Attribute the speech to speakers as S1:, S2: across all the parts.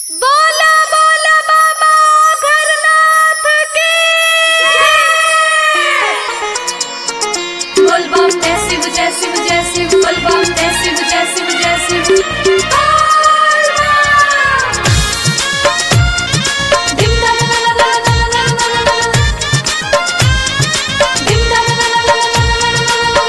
S1: बोला बोला बाबा घरनाथ की बोल बम जय शिव जय शिव जय शिव बोल बम जय शिव जय शिव जय शिव बोल बम। धिम धम ला ला ला ला ला ला ला ला ला। धिम धम ला ला ला ला ला ला ला ला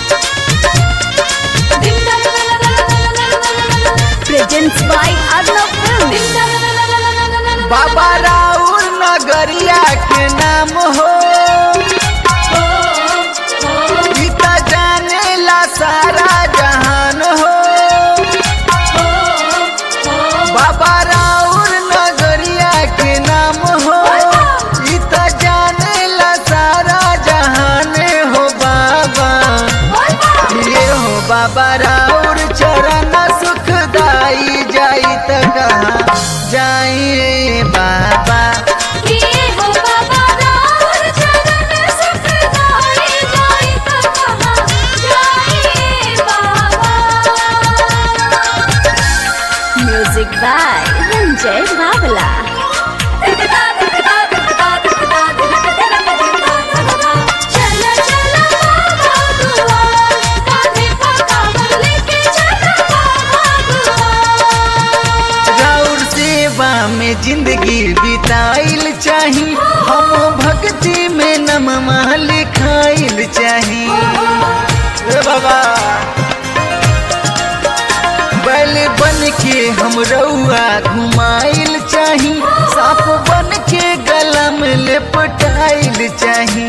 S1: ला। धिम धम ला ला ला ला ला ला ला ला ला।
S2: presents by Arnav Film.
S1: धिम धम ला ला ला ला ला ला ला ला।
S3: बाबा राउर नगरिया के नाम हो
S1: हो, हो,
S3: गीता जाने ला सारा जहान हो
S1: हो, हो।
S3: बाबा राउर नगरिया के नाम हो गीता जाने ला सारा जहान हो बाबा ये हो बाबा राउर चरण सुखदाई जाई त कहाँ जाई बाबा
S1: किए हो बाबा राउर चरण सुखदाई जाई त कहाँ जाइए बाबा
S2: Music by Ranjay Bhavla.
S1: दिखदा दिखदा दिखदा दिखदा दिखदा दिखदा दिखदा चल चल बाबा दुआर कांधे पर कांवर लेके चल बाबा दुआर
S3: राउर सेवा में जिंदगी बिताइल चाही हम भक्ति में नममा लिखाइल चाही ए बाबा बैल बन के हम रउआ घुमाइल चाही सांप बन के गला में लेपटाइल चाही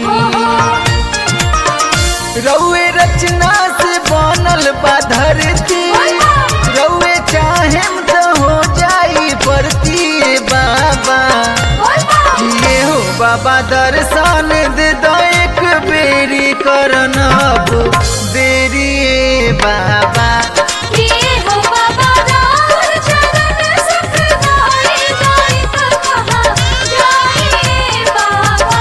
S3: रउए रचना से बनल बा धरती रउए चाहेम त हो जाई परती बाबा ये हो बाबा दर्शन दे दो एक बेरी करन अब देरी ए बाबा
S1: किए हो बाबा राउर चरण सुखदाई जाई त कहाँ जाइए बाबा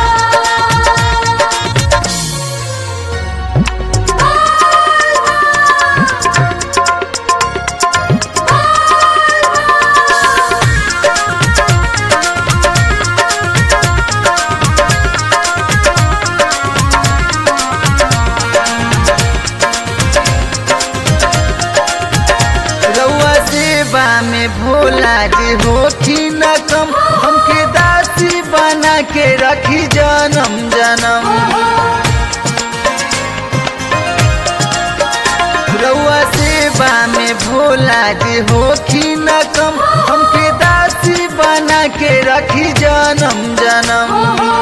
S3: रउआ सेवा में भोला जी होठी न कम हमके दासी बना के रखी जन्म जन्म रउआ सेवा में भोला जी होठी न कम हमके दासी बना के रखी जन्म जन्म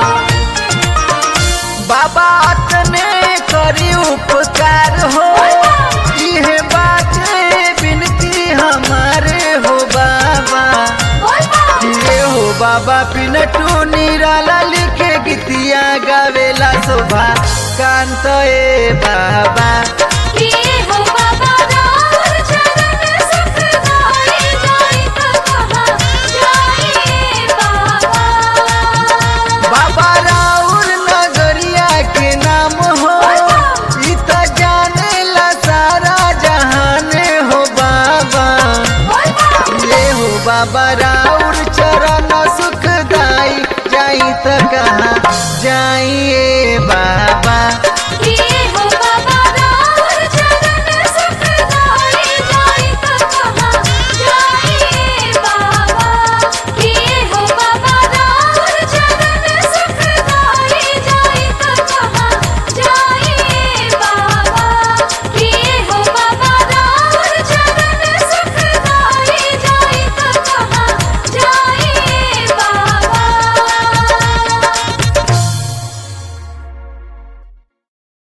S3: बाबा तने करी उपकार हो इहे बाटे बिनती हमारे हो बाबा ये हो बाबा पिनटू निराला लिखे गीतिया गावेला शोभा कांत ए बाबा
S1: किए हो बाबा राउर चरण सुखदाई जाई त कहाँ जाइए बाबा
S3: बाबा राउर नगरिया के नाम हो ई त जाने ला सारा जहान हो बाबा ये हो बाबा राउर चरण सुखदाई जाई त कहाँ जाइए बाबा